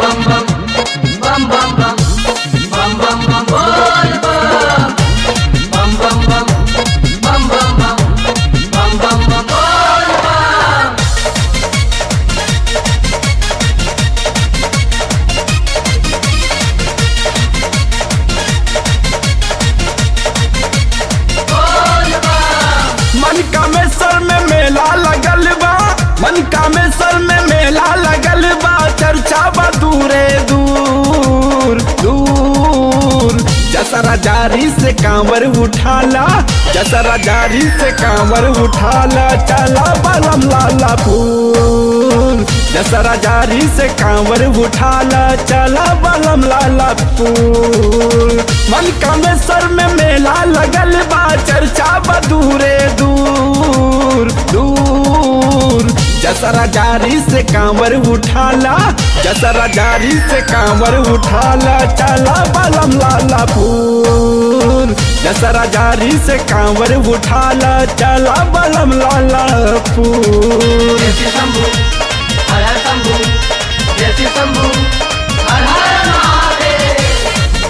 मन कामेश्वर में मेला लगल बा मन कामेश्वर में मेला लगल बा चर्चा बा दूरे दूर दूर जसरा जारी से कांवर उठाला जसरा जारी से कांवर उठाला चला बलम लाला फूल जसरा जारी से कांवर उठाला चला बलम लाला फूल मन कामेश्वर में मेला लगल बा चर्चा बा दूरे दूर दूर जसरा जारी से कांवर उठाला जसरा जारी से कांवर उठाला चला बलम लाला फूल जसरा जारी से कांवर उठाला चला बलम लाला फूल जैसे शंभू हर हर शंभू जैसे शंभू हर हर महादेव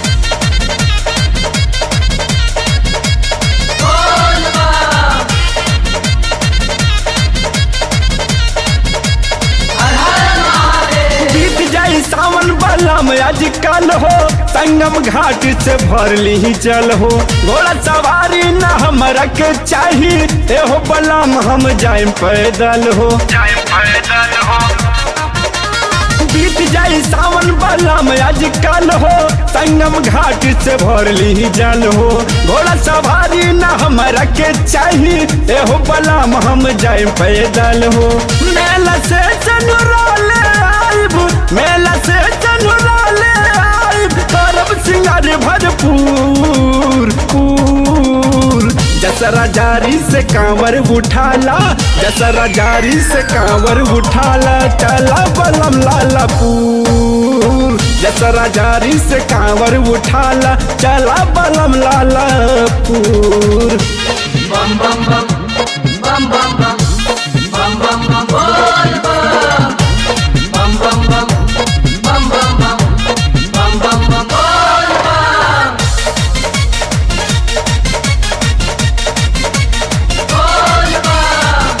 बोल बम हर हर महादेव बीत जाई सावन बलम आजकल हो संगम घाट से भर ली चल हो घोड़ा सवारी न हमरा के चाही एहो बलम हम जाए पैदल हो जाए पैदल हो बीत जाई सावन बलम आजकल हो संगम घाट से भर ली जल हो घोड़ा सवारी न हमरा के चाही एहो बलम हम जाए पैदल हो मेला से चनुराले आइब मेला से चनुराले आइब करब सिंगार भरपूर पूर जसरा जारी से कांवर उठाला जसरा जारी से कांवर उठाला चला बलम लाला पूर जसरा जारी से कांवर उठाला चला बलम लाला पूर बम बम बम बम बम बम बम बम बम बोल बम बम बम बम बम बम बम बम बम बम बोल बम बोल बम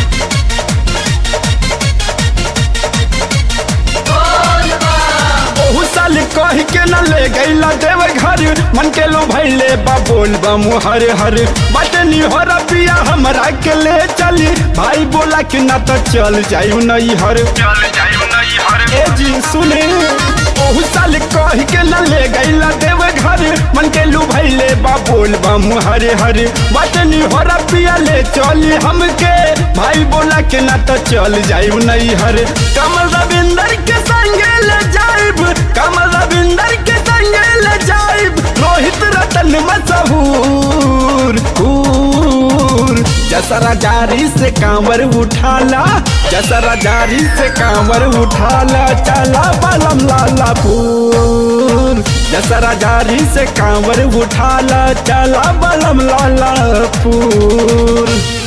बोल बम ओहू साल कह के न ले गईला देव घर मन के लो भैले बा बोल बम हर हर बटनी हो रबिया हमरा के ले चली भाई बोला कि ना तो चल जायू नहीं हर चल जायू नहीं हर ए जी सुने ओहू साल कह के न ले गईला देव घर मन के लू भैले बा बोल बम हर हर बटनी हो रबिया ले चली हमके भाई बोला कि ना तो चल जायू नहीं हर कमल रविंदर के संगे ले जाइब कमल रविंदर के संगे ले जाइब रोहित रतन मशहूर हूर जसरा जारी से कांवर उठाला जसरा जारी से कांवर उठाला चला बलम लाला फूल जसरा जारी से कांवर उठाला चला बलम लाला फूल